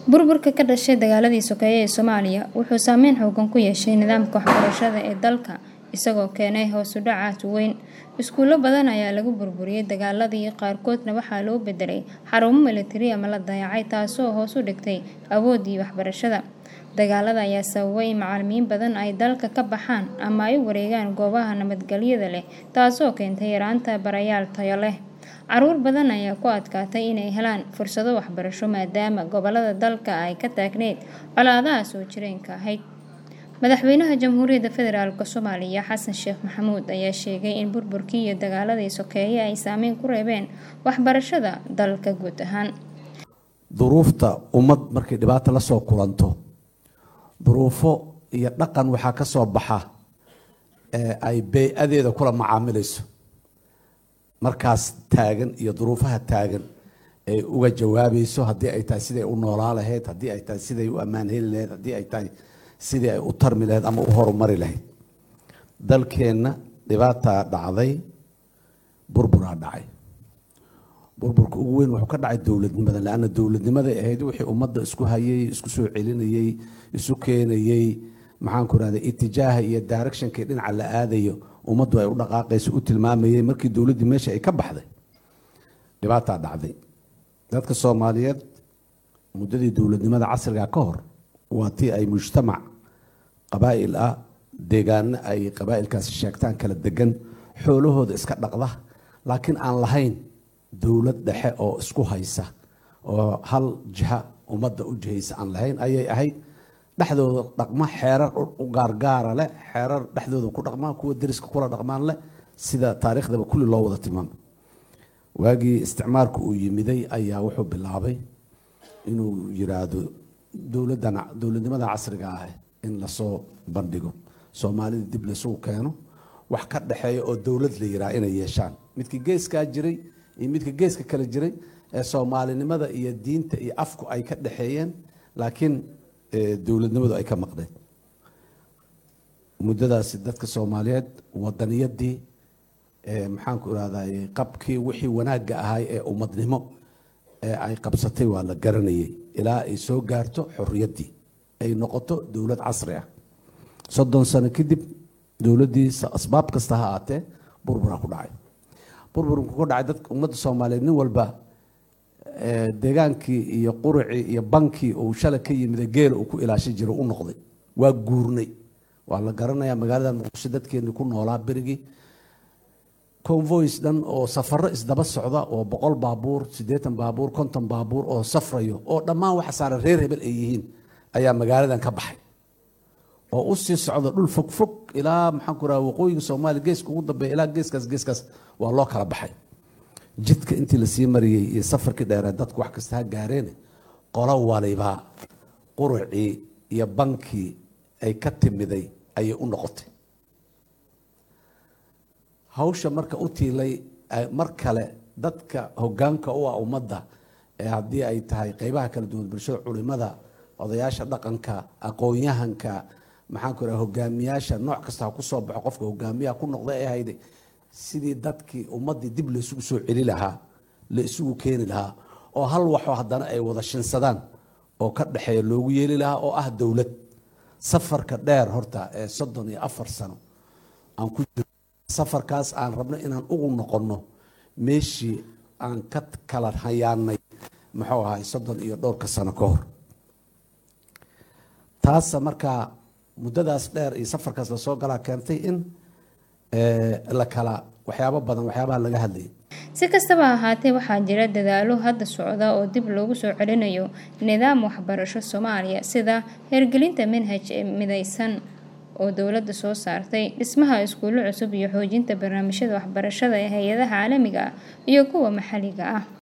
burburka ka dhashay dagaaladii sokeeye ee soomaaliya wuxuu saameyn xoogan ku yeeshay nidaamka waxbarashada ee dalka isagoo keenay hoos u dhacaad weyn iskuulo badan ayaa lagu burburiyey dagaaladii qaarkoodna waxaa loo bedelay xarumo militari ama la dayacay taasoo hoos u dhigtay awoodii waxbarashada dagaalada ayaa sababay in macalimiin badan ay dalka ka baxaan ama ay u wareegaan goobaha nabadgelyada leh taasoo keentay yaraanta barayaal tayo leh caruur badan ayaa ku adkaatay inay helaan fursado waxbarasho maadaama gobolada dalka ay ka taagneyd colaadaha soo jireenka ahayd madaxweynaha jamhuuriyadda federaalk soomaaliya xasan sheekh maxamuud ayaa sheegay in burburkii iyo dagaaladii sokeeye ay saameyn ku reebeen waxbarashada dalka guud ahaan duruufta ummad markay dhibaato la soo kulanto duruufo iyo dhaqan waxaa ka soo baxa ee ay bey-adeeda kula macaamilayso markaas taagan iyo duruufaha taagan ay uga jawaabayso haddii ay tahay siday u noolaa lahayd haddii ay tahay siday u ammaan heli lahayd haddii ay tahay sidii ay u tarmi lahayd ama u horumari lahayd dalkeenna dhibaataa dhacday burburaa dhacay burburka ugu weyn wuxuu ka dhacay dowladnimada leanna dowladnimaday ahayd wixii ummadda isku hayay isku soo celinayey isu keenayey maxaanku rahda itijaaha iyo directionkii dhinaca la aadayo ummaddu ay u dhaqaaqayso u tilmaamayey markii dowladdii meesha ay ka baxday dhibaataa dhacday dadka soomaaliyeed muddadii dowladnimada casriga ka hor waa tii ay mujtamac qabaa'il ah deegaano ay qabaa'ilkaasi sheegtaan kala degan xoolahooda iska dhaqda laakiin aan lahayn dowlad dhexe oo isku haysa oo hal jiha ummadda u jihaysa aan lahayn ayay ahayd dhexdooda dhaqma xeerar u gaargaara leh xeerar dhexdooda ku dhaqmaan kuwa deriska kula dhaqmaan leh sida taariikhdaba kulli loo wada tilmaamay waagii isticmaalku uu yimiday ayaa wuxuu bilaabay inuu yiraahdo dowladdan dowladnimada casriga ah in lasoo bandhigo soomaalida dib laysugu keeno wax ka dhexeeya oo dowlad la yiraa inay yeeshaan midkii geeskaa jiray iyo midka geeska kale jiray ee soomaalinimada iyo diinta iyo afku ay ka dhexeeyeen laakiin dowladnimadu ay ka maqdeen muddadaasi dadka soomaaliyeed wadaniyadii maxaanku irahday qabkii wixii wanaagga ahay ee ummadnimo ee ay qabsatay waa la garanayay ilaa ay soo gaarto xoriyaddii ay noqoto dowlad casri ah soddon sano kadib dowladdii asbaab kasta ha aatee burburaa ku dhacay burburku ku dhacay dadka ummadda soomaaliyeed nin walba deegaankii iyo qurucii iyo bankii uu shalay ka yimida geela uu ku ilaashan jiro u noqday waa guurnay waa la garanayaa magaalada muqdisho dadkeenii ku noolaa berigii convoys dhan oo safaro isdaba socda oo boqol baabuur siddeetan baabuur konton baabuur oo safrayo oo dhammaan waxa saaran reer hebel ay yihiin ayaa magaaladan ka baxay oo u sii socda dhul fog fog ilaa maxaan ku raha waqooyiga soomaaliya geeska ugu dambeeya ilaa geeskaas geeskaas waa loo kala baxay jidka intii lasii mariyey iyo safarkii dheeree dadku wax kasta ha gaareen qolo waliba qurucii iyo bankii ay ka timiday ayay u noqotay hawsha marka u tiilay mar kale dadka hogaanka u ah ummadda ee haddii ay tahay qeybaha kala duwan bulshada culimada odayaasha dhaqanka aqoon-yahanka maxaanku raha hogaamiyaasha nooc kasta ha ku soo baxo qofka hogaamiyaha ku noqda ee hayday sidii dadkii ummaddii dib la isugu soo celi lahaa la isugu keeni lahaa oo hal waxoo haddana ay wada shinsadaan oo ka dhexeeya loogu yeeli lahaa oo ah dowlad safarka dheer horta ee soddon iyo afar sano aan ku jiro safarkaas aan rabno inaan ugu noqonno meeshii aan ka kala hayaanay muxuu ahay soddon iyo dhowrka sano ka hor taasa markaa muddadaas dheer iyo safarkaas lasoo galaa keentay in la kala waxyaabo badan waxyaabaha laga hadlayay si kastaba ahaatee waxaa jira dadaalo hadda socda oo dib loogu soo celinayo nidaam waxbarasho soomaaliya sida hirgelinta manhaj ee midaysan oo dowladda soo saartay dhismaha iskuullo cusub iyo xoojinta barnaamijyada waxbarashada ee hay-adaha caalamiga ah iyo kuwa maxalliga ah